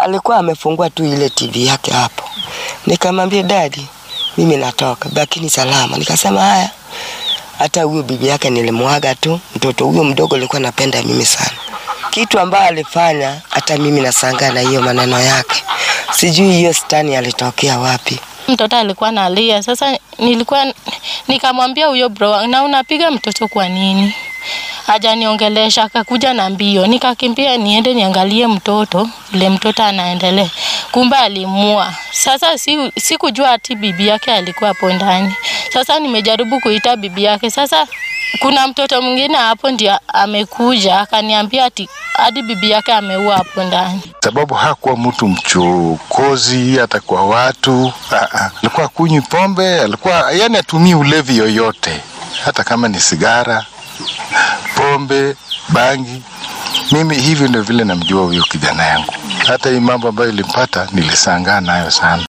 alikuwa amefungua tu ile TV yake hapo. Nikamwambia dadi, mimi natoka, lakini salama. Nikasema haya, hata huyo bibi yake nilimwaga tu. Mtoto huyo mdogo alikuwa napenda mimi sana, kitu ambayo alifanya, hata mimi nasangaa na hiyo maneno yake. Sijui hiyo stani alitokea wapi. Mtoto alikuwa analia. Sasa nilikuwa nikamwambia huyo bro, na unapiga mtoto kwa nini? Hajaniongelesha, akakuja na mbio, nikakimbia niende niangalie mtoto vile mtoto anaendelea. Kumbe alimua. Sasa si sikujua ati bibi yake alikuwa hapo ndani. Sasa nimejaribu kuita bibi yake. Sasa kuna mtoto mwingine hapo ndio amekuja akaniambia ati hadi bibi yake ameua hapo ndani. sababu hakuwa mtu mchokozi hata kwa watu. Ah, ah. Alikuwa kunywi pombe, alikuwa yani atumii ulevi yoyote, hata kama ni sigara, pombe, bangi. Mimi hivyo ndio vile namjua huyo kijana yangu. Hata hii mambo ambayo ilimpata nilisangaa nayo sana.